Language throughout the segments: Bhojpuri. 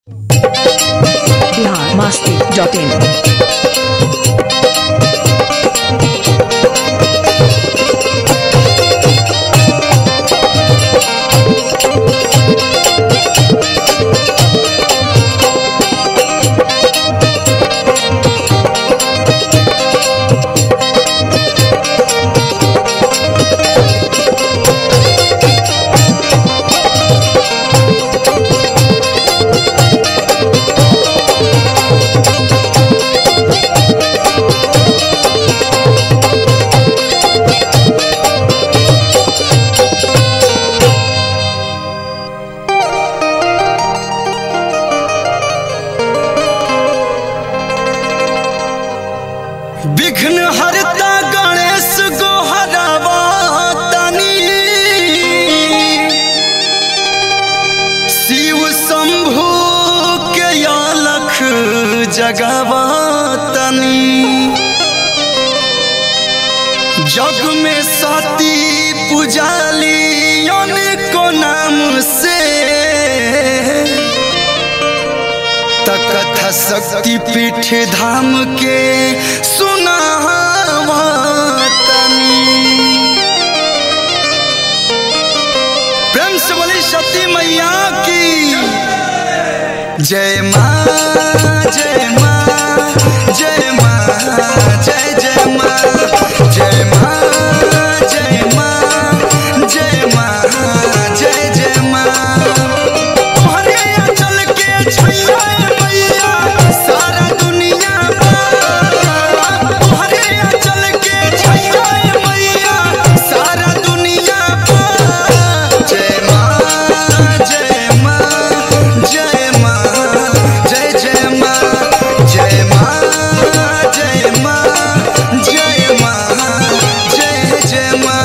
बिहार मास्ती डॉट इन विघ्न हरता गणेश गो हरावा तनी शिव शंभु के अलख जगावा तनी जग में सती पुजाली को नाम से तकथा शक्ति पीठ धाम के सुनावा तनी प्रेम से बोली सती मैया की जय माँ जय माँ जय माँ जय जय माँ जय माँ जय माँ जय माँ जय जय माँ तोहरे चल के छैया मैया सारा दुनिया पर तोहरे चल के छैया मैया सारा दुनिया पर जय माँ जय माँ जय माँ जय जय माँ जय माँ जय माँ जय माँ जय जय माँ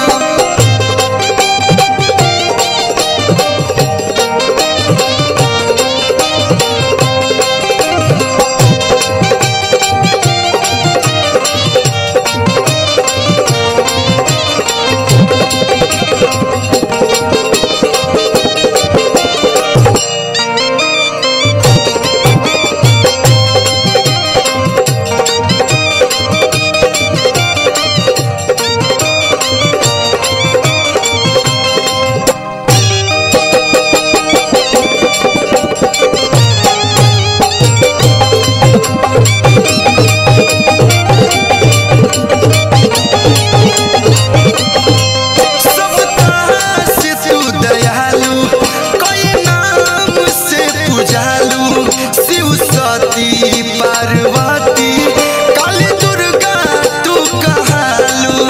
सबका से तू दयालु कोई नाम से पूजालु शिव सती पार्वती काली दुर्गा तू कहालू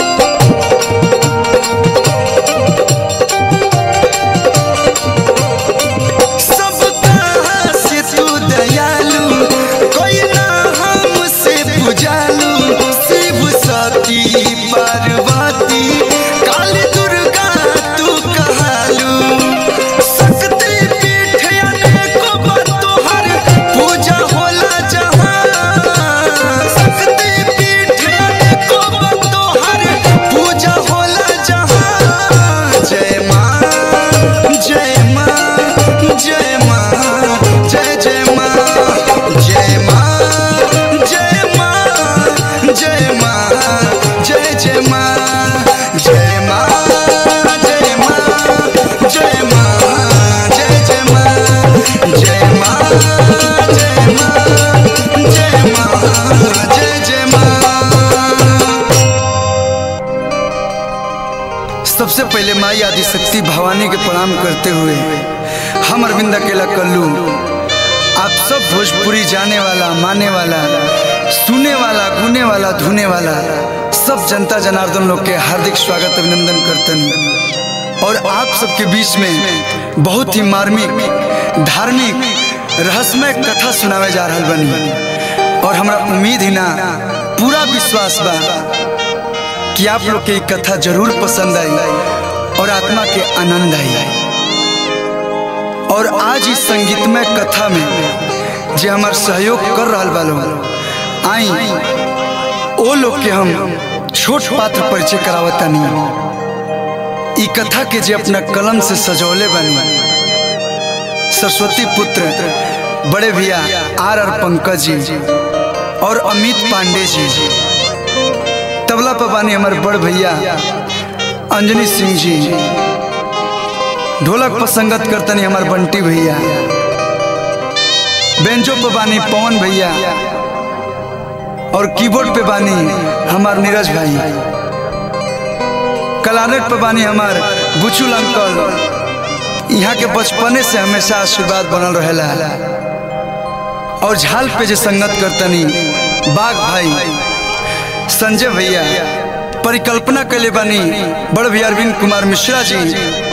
सबका से तू दयालु कोई ना हमसे पूजालु शिव सती पार्वती काली दुर्गा तू कहालू शक्ति पीठ अनेको बा तोहर पूजा होला जहाँ शक्ति पीठ अनेको बा तोहर पूजा होला जहाँ जय माँ जय माँ जय माँ जय जय माँ जय माँ जय माँ जय माँ जय जय माँ जय माँ जय माँ जय माँ जय जय माँ जय माँ जय माँ जय माँ जय जय माँ सबसे पहले माई आदि शक्ति भवानी के प्रणाम करते हुए हम अरविंद अकेला कल्लू आप सब भोजपुरी जाने वाला माने वाला सुने वाला गुने वाला धुने वाला सब जनता जनार्दन लोग के हार्दिक स्वागत अभिनंदन करतन और आप सबके बीच में बहुत ही मार्मिक धार्मिक रहस्यमय कथा सुनावे जा रहल बनी और हमरा उम्मीद ही ना पूरा विश्वास बा कि आप लोग के ई कथा जरूर पसंद आई और आत्मा के आनंद आई और आज इस संगीतमय कथा में जे हमार सहयोग कर रहा बालो आई ओ लोग के हम छोट पात्र परिचय करावतानी ई कथा के जे अपना कलम से सजौले बनी सरस्वती पुत्र बड़े भैया आर आर पंकज जी और अमित पांडे जी तबला पर बानी हमारे बड़ भैया अंजनी सिंह जी ढोलक पर संगत करतनी हमार बंटी भैया बेंचो पे बानी पवन भैया और कीबोर्ड पे बानी हमार नीरज भाई कलानेट पे बानी हमार बुचुल अंकल यहाँ के बचपने से हमेशा आशीर्वाद बनल रहेला और झाल पे जे संगत करतनी बाघ भाई संजय भैया परिकल्पना कैले बानी बड़ भैया अरविंद कुमार मिश्रा जी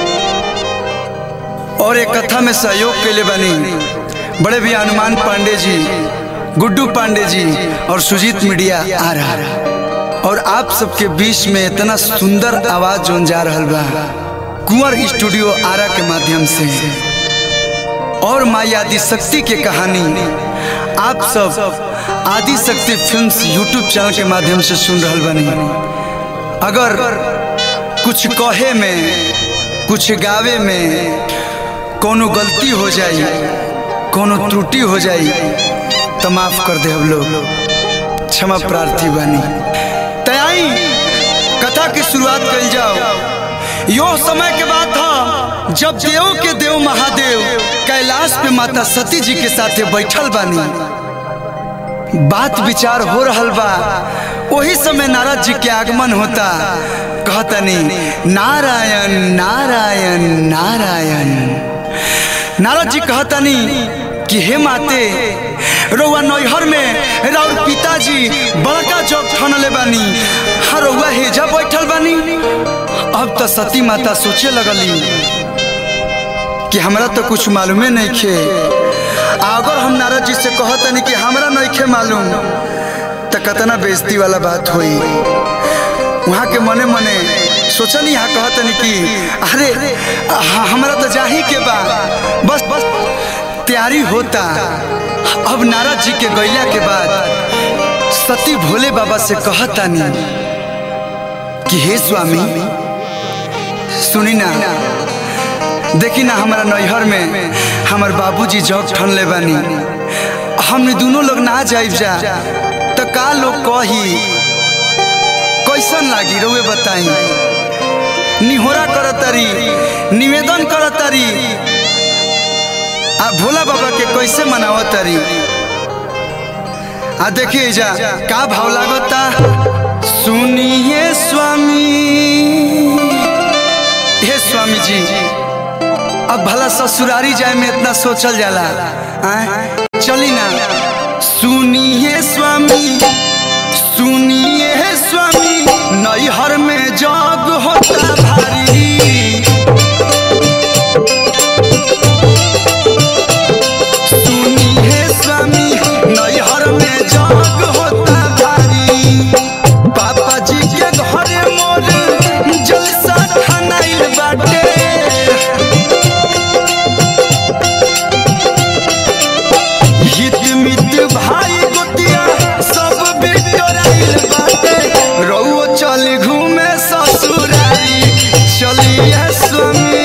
और एक कथा में सहयोग कैले बानी बड़े भैया हनुमान पांडे जी गुड्डू पांडे जी और सुजीत मीडिया आ रहा और आप सबके बीच में इतना सुंदर आवाज जोन जा रहा बा कुंवर स्टूडियो आरा के माध्यम से और माई आदि शक्ति के कहानी आप सब आदि शक्ति फिल्म्स यूट्यूब चैनल के माध्यम से सुन रहा बनी अगर कुछ कहे में कुछ गावे में कोनो गलती हो जाई कोनो त्रुटि हो जाई तो माफ कर दे हम लोग क्षमा प्रार्थी बानी तयाई कथा की शुरुआत कर जाओ यो समय के बात था जब देव के देव महादेव कैलाश पे माता सती जी के साथे बैठल बानी बात विचार हो रहल बा वही समय नारद जी के आगमन होता कहतनी नारायण नारायण नारायण नारद जी कहतनी कि हे माते रउआ नैहर में राउर पिताजी बड़का जग ठनले बानी हाँ रउआ हेजा बैठल बानी अब तो सती माता सोचे लगली कि हमरा तो कुछ मालूमे नहीं खे अगर हम नारद जी से कहतनी कि हमरा नहीं खे मालूम तो कतना बेइज्जती वाला बात हुई वहाँ के मने मने सोचनी यहाँ कहतनी कि अरे हमरा तो जाही के बा बस बस तैयारी होता अब नारद जी के गैला के बाद सती भोले बाबा से कहतानी कि हे स्वामी सुनी ना देखी ना हमारा नैहर में हमार बाबूजी जग ठन ले बानी हमने दोनों लोग ना जाइब जा तो का लोग कही कैसन लागी रउए बताई निहोरा करतरी निवेदन करतरी आ भोला बाबा के कैसे मनावतरी आ देखिए जा का भाव लागता सुनिए स्वामी हे स्वामी जी अब भला ससुरारी जाए में इतना सोचल जाला आय? चली ना सुनिए स्वामी सुनिए स्वामी नैहर में जग होता भारी सुनिए स्वामी नैहर में जग होता भारी पापा जी के घरे मोर जलसा खनाइल बाटे हित मित भाई गोतिया सब बिटोराइल बाटे रउओ चल घूमे ससुरारी चलिए स्वामी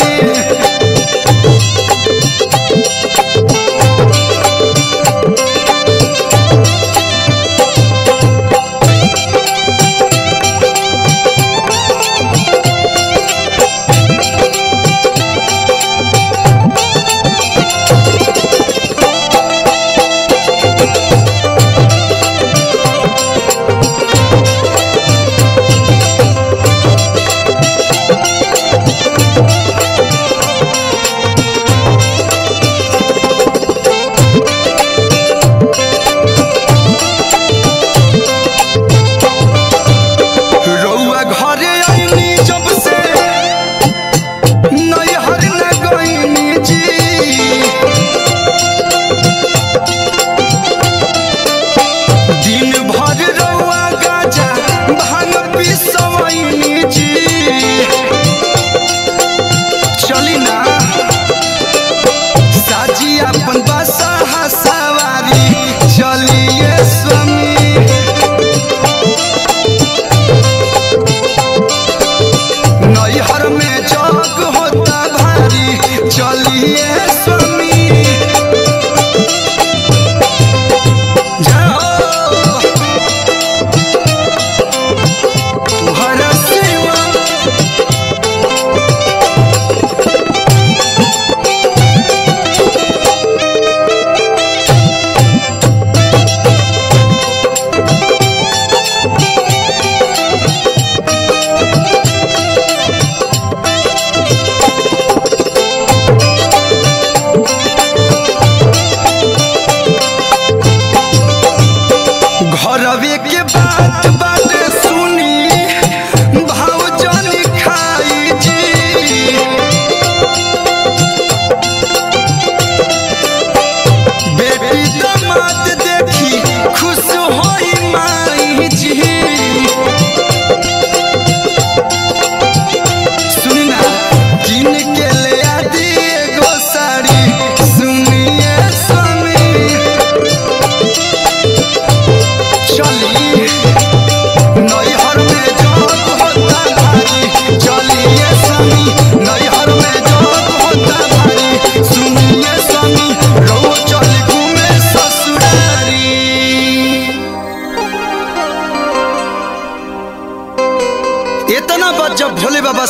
रउआ घरे आईनी जब से नैहर न गईनी जी दिन भर रउआ गाजा भांग पिसवैनी जी चली ना साजी अपन बसा सवारी चलिए स्वामी नैहर में जग होता भारी चलिए स्वामी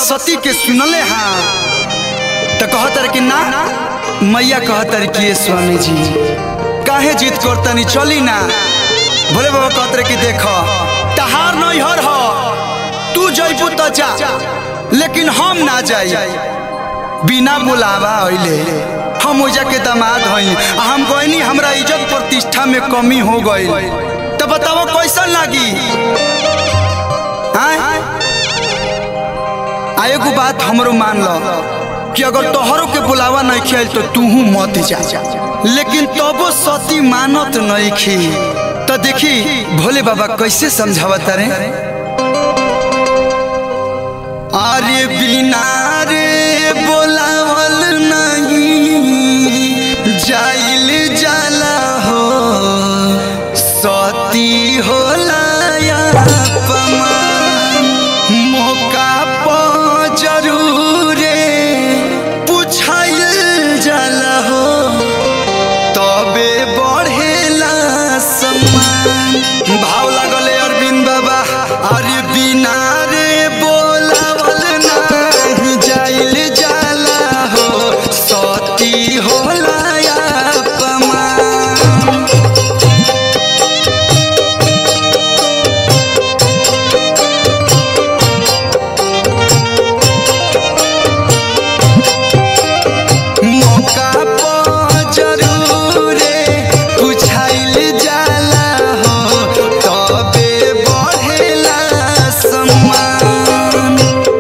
सती के सुनले हाँ तो कहतर कि ना मैया कहतर कि ये स्वामी जी काहे जीत करतनी चली ना भोले बाबा कहतर कि देख तहार नहीं हर हो तू जइबू तो जा लेकिन हम ना जाई बिना बुलावा अइले हम ओजा के दामाद हई आ हम कहनी हमरा इज्जत प्रतिष्ठा में कमी हो गई तो बताओ कैसन लागी आय? आ एगो बात हमरो मान लो कि अगर तोहरों के बुलावा नहीं खियाल तो तूहू मत जा लेकिन तबो सती मानत नहीं खी तो देखी भोले बाबा कैसे समझावत रे अरे बिना रे बोलावल नहीं जाइल जाला हो सती होला या अपमान मौका पर जरूरे पूछाइल जाला हो तबे बढ़ेला सम्मान भाव लागले अरविंद बाबा अरे बिना रे बोलावल नाही जाइल जाला हो सती होला या अपमान मौका पर जरूरे पूछाइल जाला हो तबे बढ़ेला सम्मान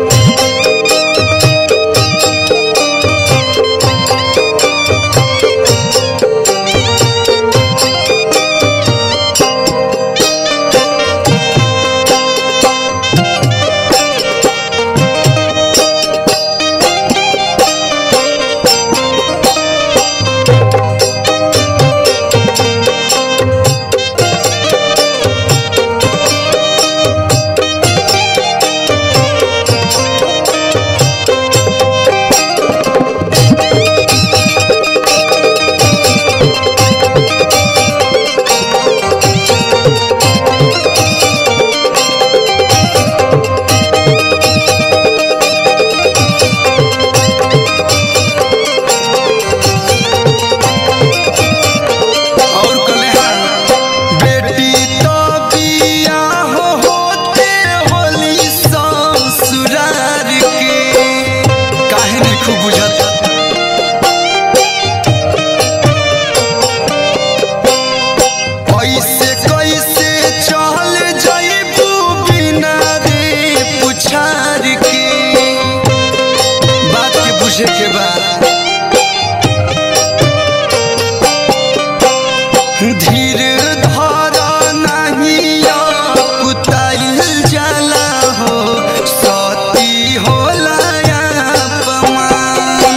और कले हाँ, बेटी तो बिया हो होते होली ससुरार के काहे नहीं खूब बुझत ऐसे कैसे चल जइबू बिना रे पुछार के बात के बुझे के बाद धीर धर नहीं कुताइल जाला हो सती होला अपमान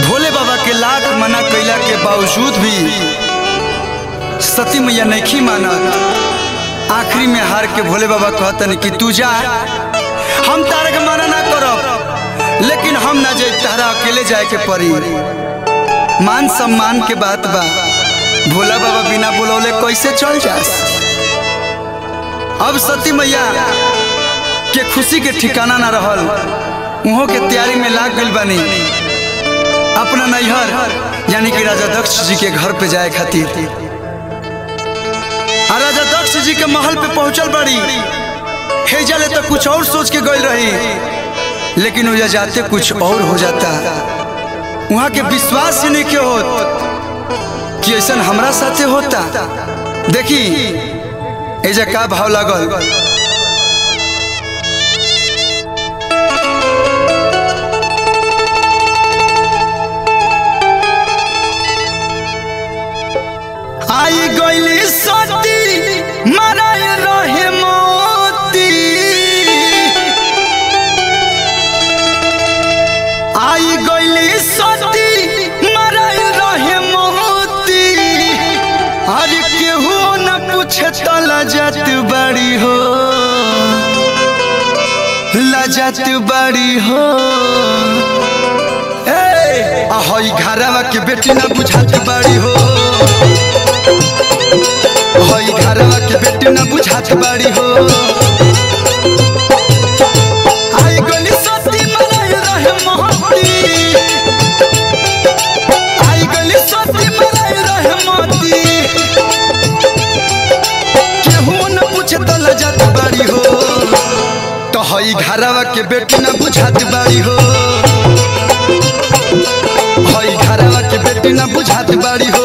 भोले बाबा के लाख मना कैला के बावजूद भी सती मैया नहीं मानत आखिरी में हार के भोले बाबा कहतन कि तू जा हम तारा के मना ना करब लेकिन हम ना जाए तारा अकेले जाए के पड़ी मान सम्मान के बात बा भोला बाबा बिना बुलौले कैसे चल जास अब सती मैया के खुशी के ठिकाना ना रहल उहों के तैयारी में लाग गइल बानी अपना नैहर यानी कि राजा दक्ष जी के घर पे जाए खातिर आ राजा दक्ष जी के महल पे पहुंचल बड़ी हेजले तो कुछ और सोच के गइल रही लेकिन उजा जाते कुछ और हो जाता वहाँ के विश्वास ही नहीं के होत कि ऐसा हमरा साथे होता देखी एजा का भाव लागल आई गइली सती मराई रहे मोती आई गइली सती मराई रहे मोती अरे केहू न पूछे तो लजत बड़ी हो लजत बड़ी हो ए हई घरवा के बेटी ना बुझात बड़ी हो हई घरवा के बेटी ना बुझात बड़ी हो आई गली सती मराई रहे मोती आई गली सती मराई रहे मोती केहू न पूछे तो लजत बड़ी हो तो हई घरवा के बेटी ना बुझात बड़ी हो हई घरवा के बेटी ना बुझात बड़ी हो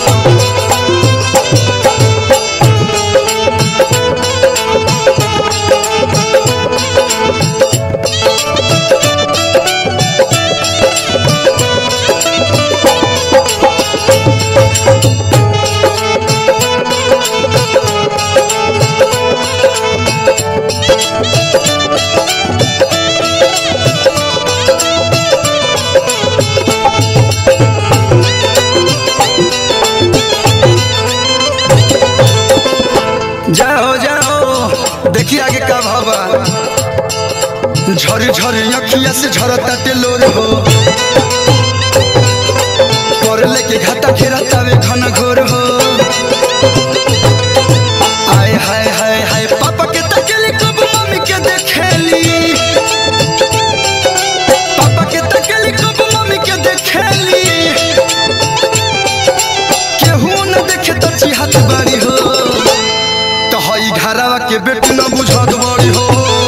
जाओ जाओ देखिए आगे का भावा झरी झरी अखिया से झरता टेलोर हो कर लेके घाटा घेरा तावे घन घोर हो आय हाय हाय हाय पापा के तकेली कब मम्मी के देखेली पापा के तकेली कब मम्मी के देखेली केहू न देखे तो चिहात बारी हो तो हई घरवा के बेटी न बुझत बड़ी हो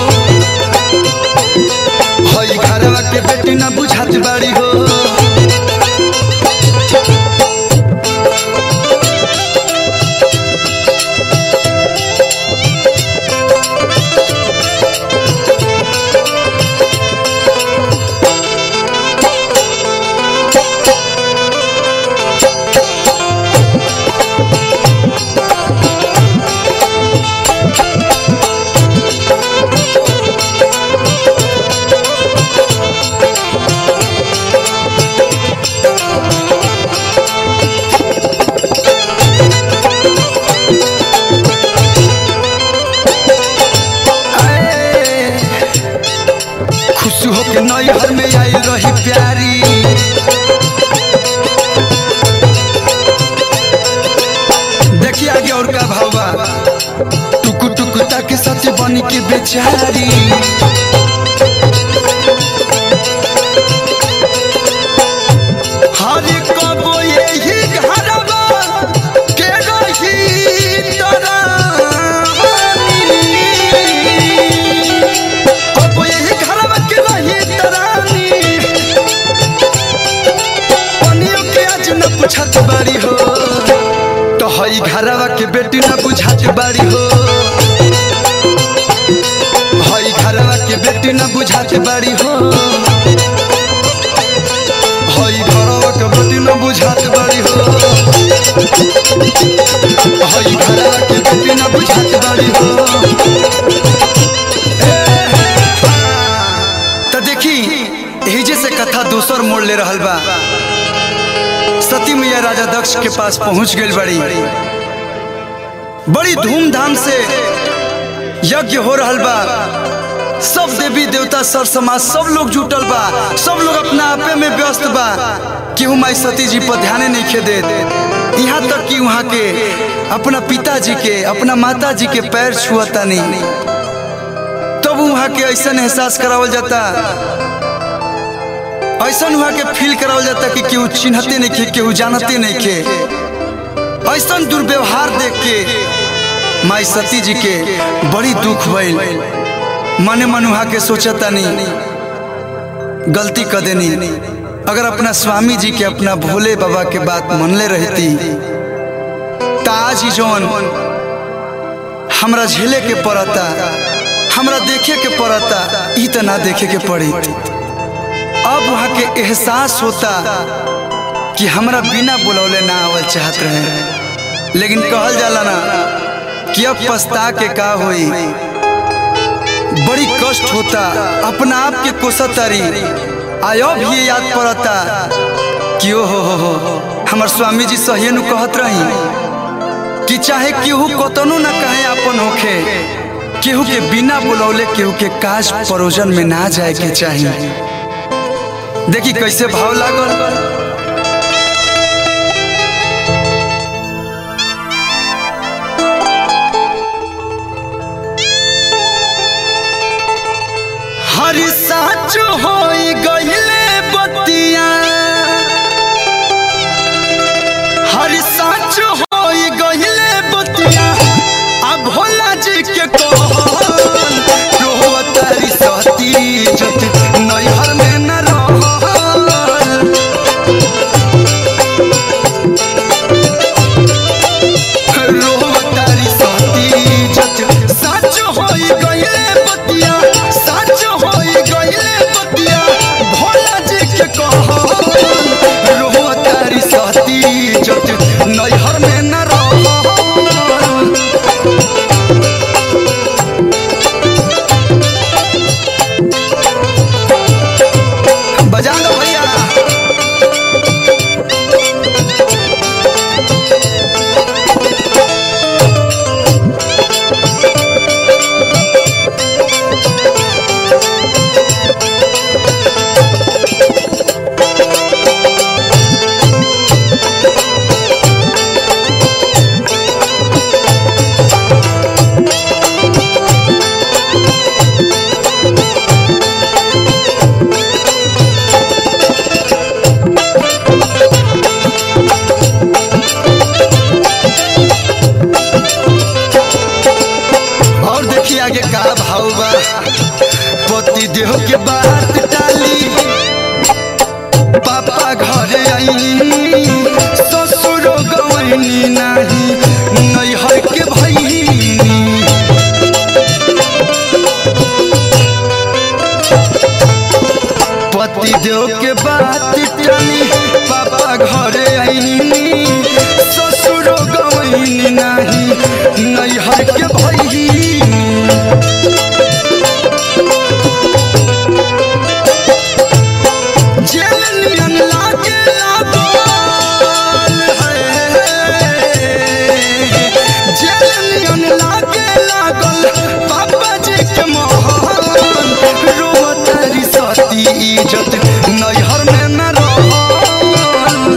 हई घरवा के बेटी न बुझत बड़ी हो आए, खुश होके नैहर में आई रही प्यारी देखिए आगे और का भावा टुकु टुकु ताके सच बनी के बेचारी हर कबो यही घरवा के रही तरानी अब यही घरवा के रही तरानी पनियों के आज न पूछत बारी हो तो हई घरवा के बेटी न बुझात बारी हो हई घरवा के बेटी न बुझात बारी हो हई घरवा के बेटी न बुझात बारी हो हई घरवा के बेटी न बुझात बारी हो तो देखी एही जैसे कथा दोसर मोड़ ले रहल बा सती मैया राजा दक्ष के पास पहुंच गई बड़ी बड़ी धूमधाम से यज्ञ हो रहल बा सब देवी देवता सर समाज सब लोग जुटल बा सब लोग अपना आपे में व्यस्त बा केहू माई सती जी पर ध्यान नहीं खे दे यहाँ तक कि वहाँ के अपना पिताजी के अपना माता जी के पैर छुअता नहीं तब वहाँ के ऐसा एहसास करावल जाता ऐसा वहाँ के फील करावल जाता कि केहू चिन्हते नहीं खे केहू जानते नहीं खे ऐसा दुर्व्यवहार देख के माई सती जी के बड़ी दुख भइल मने मन वहाँ के सोचता नहीं गलती कर देनी अगर अपना स्वामी जी के अपना भोले बाबा के बात मनले रहती त आज ही जौन हमरा झेले के पड़ता हमरा देखे के पड़ता ई त ना देखे के पड़ी अब वहाँ के एहसास होता कि हमरा बिना बुलौले ना आवल चाहत रहे लेकिन कहल जाला ना कि अब पछता के का होई बड़ी कष्ट होता अपना आप के कोसतारी आयो भी ये याद पड़ता कि ओ हो हो हो हमर स्वामी जी सही नु कहत रही कि चाहे केहू कतनो ना कहे अपन होखे केहू के बिना बुलौले केहू के काज परोजन में ना जाए के चाहिए देखी कैसे भाव लागल हर साच हो गईले बतिया हर साच हो गईले बतिया आ भोला जी के कहल रोहतारी सती जत नैहर में न रहल रोहतारी सती जत सच होई गईले बतिया सच होई गईले बतिया भोला जी के कहल रोहतारी सती जत नैहर में न रहल बजा दो भैया और देखिए आगे का भाव बा पति देह के बात टाली पापा घरे आई ससुर गवैनी नाही नैहर के भैनी पति देव के बात टाली पापा घरे आई ससुर गवैनी नाही नैहर के भैनी जेल नियन लागे लागल है। जेल नियन लागे लागल बाबा जी के मोहन रोवतारी सती इज्जत नैहर में न रहल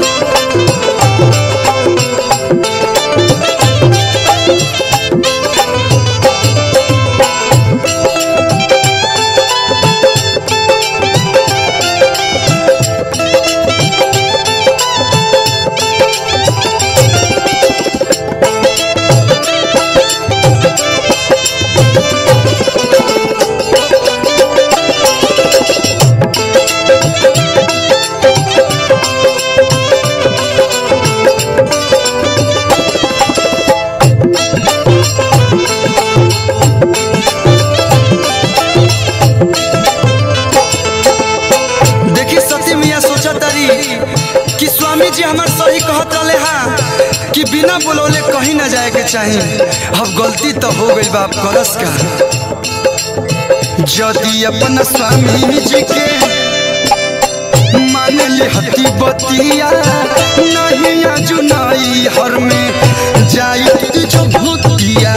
देखी सती मिया सोचा तारी कि स्वामी जी हमार सही कहत रहे हा कि बिना बुलौले कहीं ना जाए के चाहिए अब गलती तो हो गई बाप करस का यदि अपन स्वामी जी के मान लिहती बतिया नहीं जुनाई हर में जाई जो भूतिया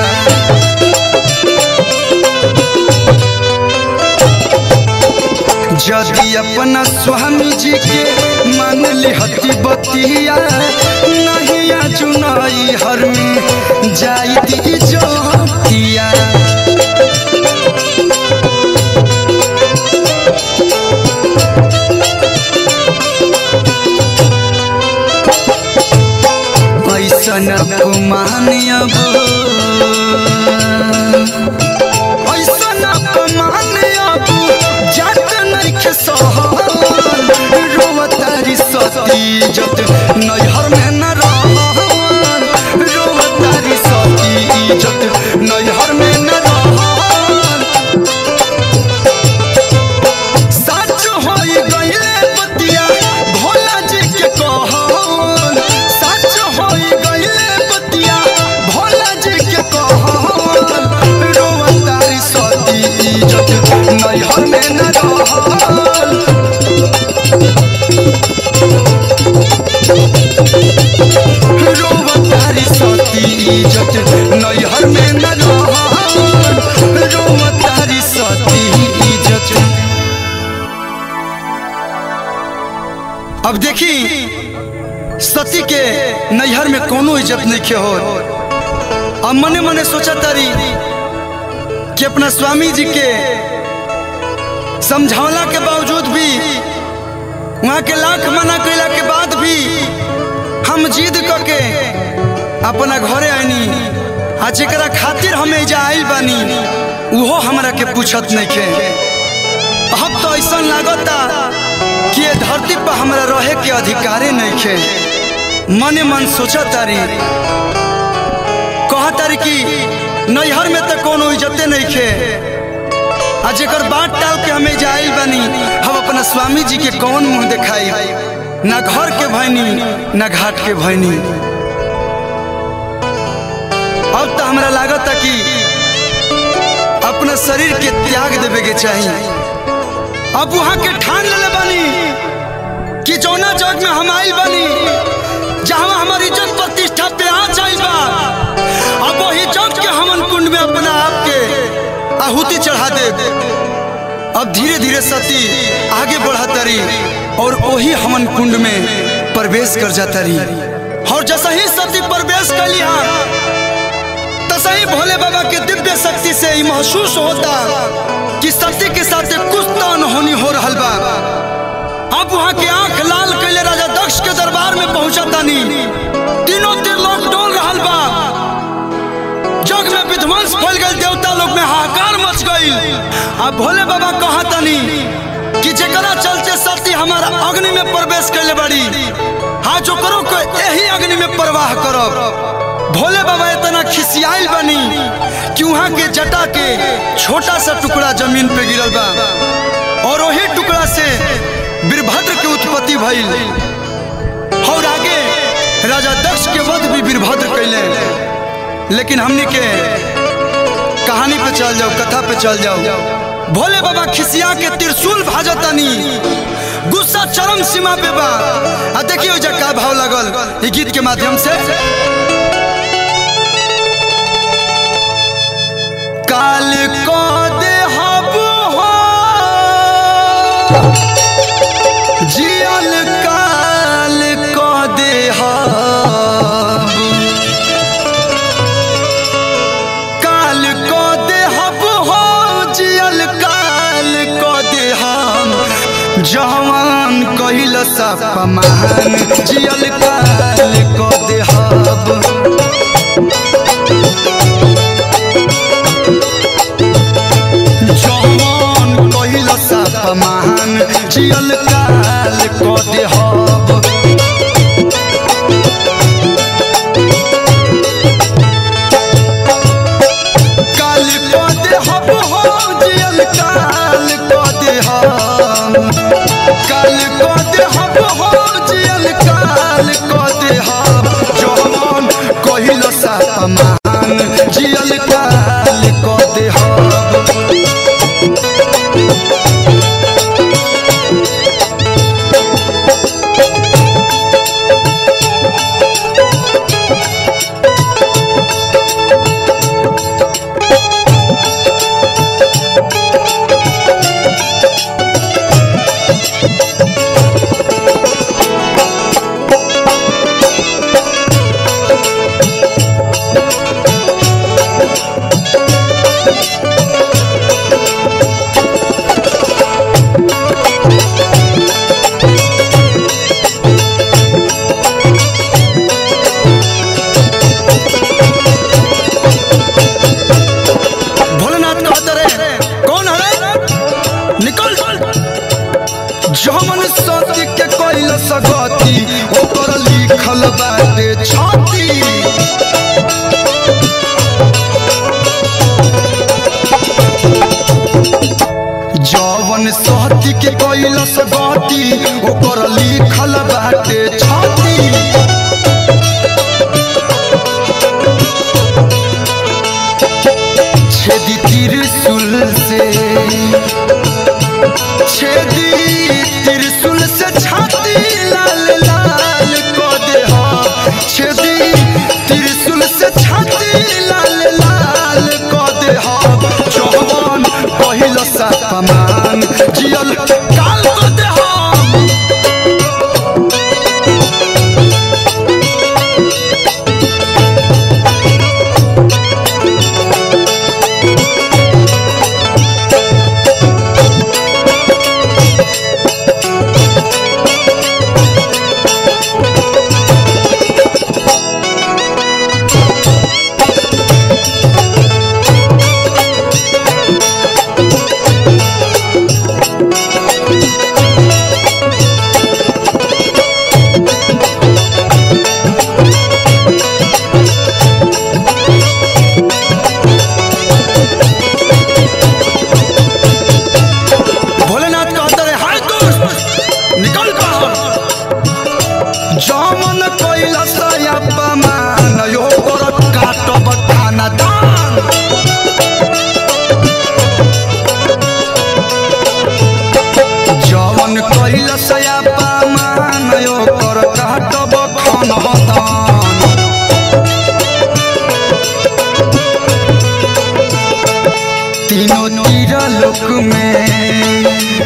यदि अपना स्वामी जी के मान लिहती बतिया नहीं जुनाई हर में जाई जो भूतिया ऐसन अपमान अब ऐसन अपमान अब जात नइखे सहल रोवतारी सती इज्जत नैहर में न रहल रोवतारी सती इज्जत नैहर में न रहल सच होई गइले बतिया भोला जी के कहल सच होई गइले बतिया भोला जी के कहल रोवतारी सती इज्जत नैहर में न रहल रोवतारी सती इज्जत नैहर में न रहल रोवतारी सती इज्जत अब देखी सती के नैहर में कोनो इज्जत नहीं के हो अब मने मने सोचा तारी कि अपना स्वामी जी के समझौला के बावजूद भी वहाँ के लाख मना कैला के बाद भी हम जिद करके अपना घरे आईनी आ जेकरा खातिर हम एजा आइल बानी उहो हमरा के पूछत नहीं के अब तो ऐसा लागता कि ये धरती पर हमरा रहे के अधिकारे नहीं खे मने मन सोचा तारी कहा तारी कि नैहर में तो कोनो इज्जते नहीं खे आ जेकर बात टाल के हमें जाइल बानी हम अपना स्वामी जी के कौन मुंह दिखाई ना घर के भैनी ना घाट के भैनी अब तो हमरा लागता कि अपना शरीर के त्याग देवे के चाहिए अब वहां के ठान ले बानी कि जौना जग में हम आइल बानी जहाँ हमारी इज्जत प्रतिष्ठा पे आ जाइल बा अब वही जग के हमन कुंड में अपना आप के आहुति चढ़ा दे अब धीरे धीरे सती आगे बढ़ा तरी और वही हमन कुंड में प्रवेश कर जाता रही और जैसा ही सती प्रवेश कर लिया तसा ही भोले बाबा के दिव्य शक्ति से ही महसूस होता कि सती के साथ कुछ तो अनहोनी हो रहा बा अब वहाँ के आंख लाल कैले राजा दक्ष के दरबार में पहुंचा तानी तीनों तीर लोग डोल रहा बा जग में विध्वंस फैल गए देवता लोग में हाहाकार मच गई अब भोले बाबा कहा तानी कि जेकरा चलते सती हमारा अग्नि में प्रवेश कैले बड़ी हाँ जो करो को यही अग्नि में प्रवाह करो भोले बाबा इतना खिसियाल बनी कि वहाँ के जटा के छोटा सा टुकड़ा जमीन पे गिरल बा और वही टुकड़ा से वीरभद्र के उत्पत्ति भइल और आगे राजा दक्ष के वध भी वीरभद्र कैले लेकिन हमने के कहानी पे चल जाओ कथा पे चल जाओ भोले बाबा खिसिया के त्रिशूल भाजतानी गुस्सा चरम सीमा पे बा आ देखियो जा का भाव लगल ई गीत के माध्यम से काल को दे हब हो जियल काल को दे हब काल को दे हब हो जियल काल को दे हम जवान कहिल सपमान जियल काल को दे हब जवान कहिल सपमान जियल काल को दे हब काल को दे हब हो जियल काल को दे हम काल को दे हब हो जियल काल को दे हम जवान कहिल सपमान जियल काल को दे हम लिखल बाटे छाती जवन सहती के कैलस बाटी ओकर लिखल बाटे छाती छेदी त्रिशूल से छेदी त्रिशूल से छाती लाल लाल को दे हम छेदी त्रिशूल से छाती लाल लाल को दे हम जवान पहिल सपमान जियल काल को दे हम भोलेनाथ कहता रहे हाय दोस्त निकल बाहर जमन कैला सया पमान यो कर काटब खाना दान जमन कैला सया पमान यो कर काटब खाना दान तीनों तीर लोक में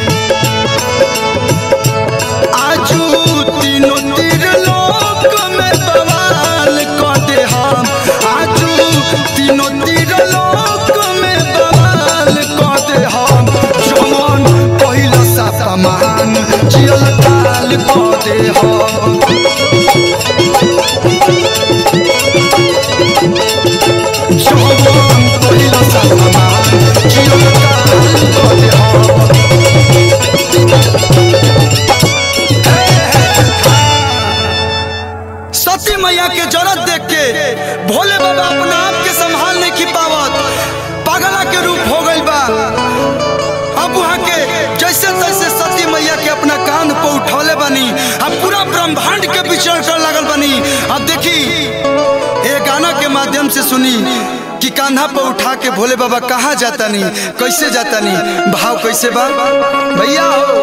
आजू तीनों तीर लोक में बवाल कर दे हम आजू तीनों तीर लोक में बवाल कर दे हम जमन पहिला सपमान जियल काल कर दे हम जमन पहिला सपमान जियल काल कर दे हम सती मैया के जरूरत देख के भोले बाबा अपना आप के संभाल नहीं की पावत पागला के रूप हो गई बा अब वहाँ के जैसे तैसे सती मैया के अपना कान पर उठौले बनी अब पूरा ब्रह्मांड के विचरण कर लगल बनी अब देखी ये गाना के माध्यम से सुनी कि कान्हा पर उठा के भोले बाबा कहाँ जाता नहीं कैसे जाता नहीं भाव कैसे बा भैया हो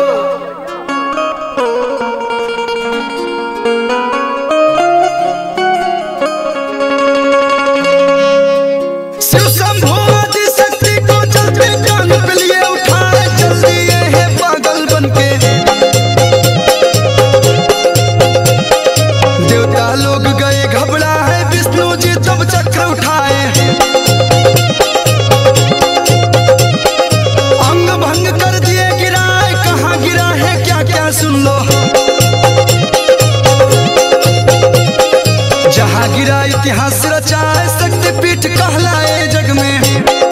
शिव शंभो आदि शक्ति को जल्दी कान पे लिए उठाए चल दिए हैं पागल बनके देवता लोग गए घबरा है विष्णु जी तब चक्र उठाए अंग भंग कर दिए गिराए कहाँ गिरा है क्या क्या सुन लो जहाँ गिरा इतिहास रचाए शक्तिपीठ कहलाए जग में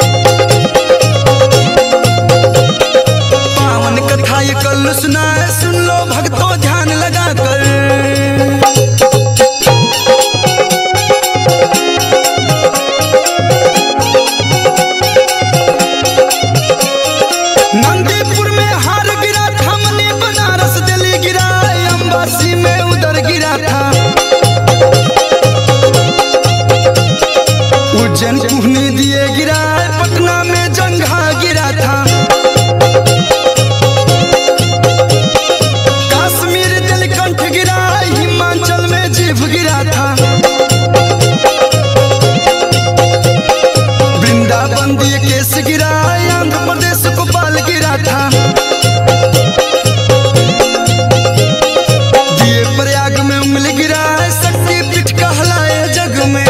पावन कथा ये कल सुनाए सुन लो भक्तों ध्यान लगा कर नंदीपुर में हार गिरा था मनी बनारस दिल्ली गिरा अंबासी में उधर गिरा था उज्जैन कुहनी दिए गिरा पटना में जंघा गिरा था कश्मीर दिलकंठ गिरा हिमाचल में जीभ गिरा था वृंदावन दिए केस गिरा आंध्र प्रदेश को बाल गिरा था दिए प्रयाग में उंगली गिरा शक्ति पीठ कहलाए जग में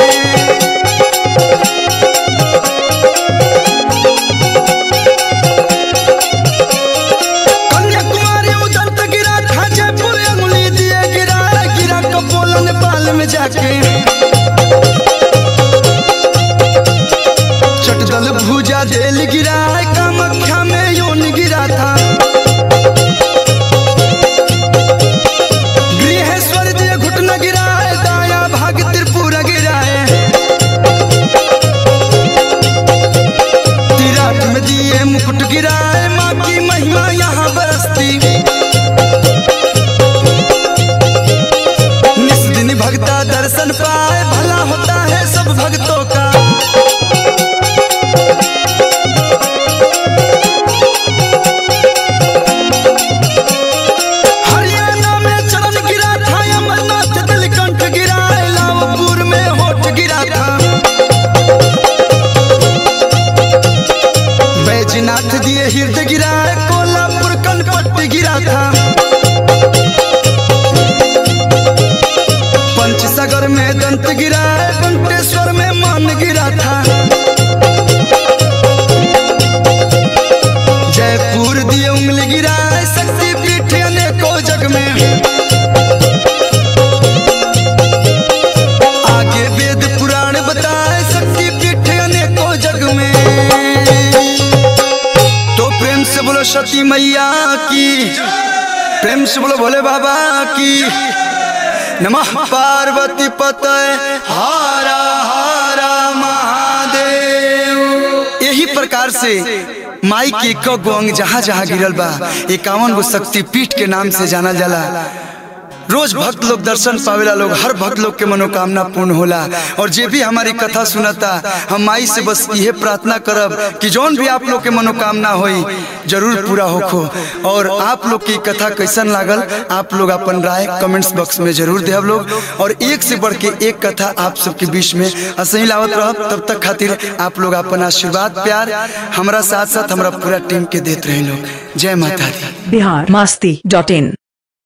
कन्याकुमारी उधर तक गिरा था जयपुर अंगुली दिए गिरा गिरा कपोल नेपाल में जाके चटदल भूजा जेल गिरा कामाख्या में योन गिरा था गृहेश्वर दिए घुटना प्रेम से बोलो भोले बाबा की नमः पार्वती पतय हारा हारा महादेव यही प्रकार से माई के एक गो अंग जहाँ जहाँ गिरल बा इक्यावन गो शक्ति पीठ के नाम से जानल जाला रोज भक्त लोग दर्शन पावेला लोग हर भक्त लोग के मनोकामना पूर्ण होला और जे भी हमारी कथा सुनता हम माई से बस यह प्रार्थना करब कि जौन भी आप लोग के मनोकामना होई जरूर पूरा होखो और आप लोग की कथा कैसन लागल आप लोग अपन राय कमेंट्स बॉक्स में जरूर देव लोग और एक से बढ़ के एक कथा आप सबके बीच में असही लावत रहब तब तक खातिर आप लोग अपन आशीर्वाद प्यार हमारा साथ साथ हमारा पूरा टीम के देते रहे लोग जय माता दी बिहार मस्ती डॉट इन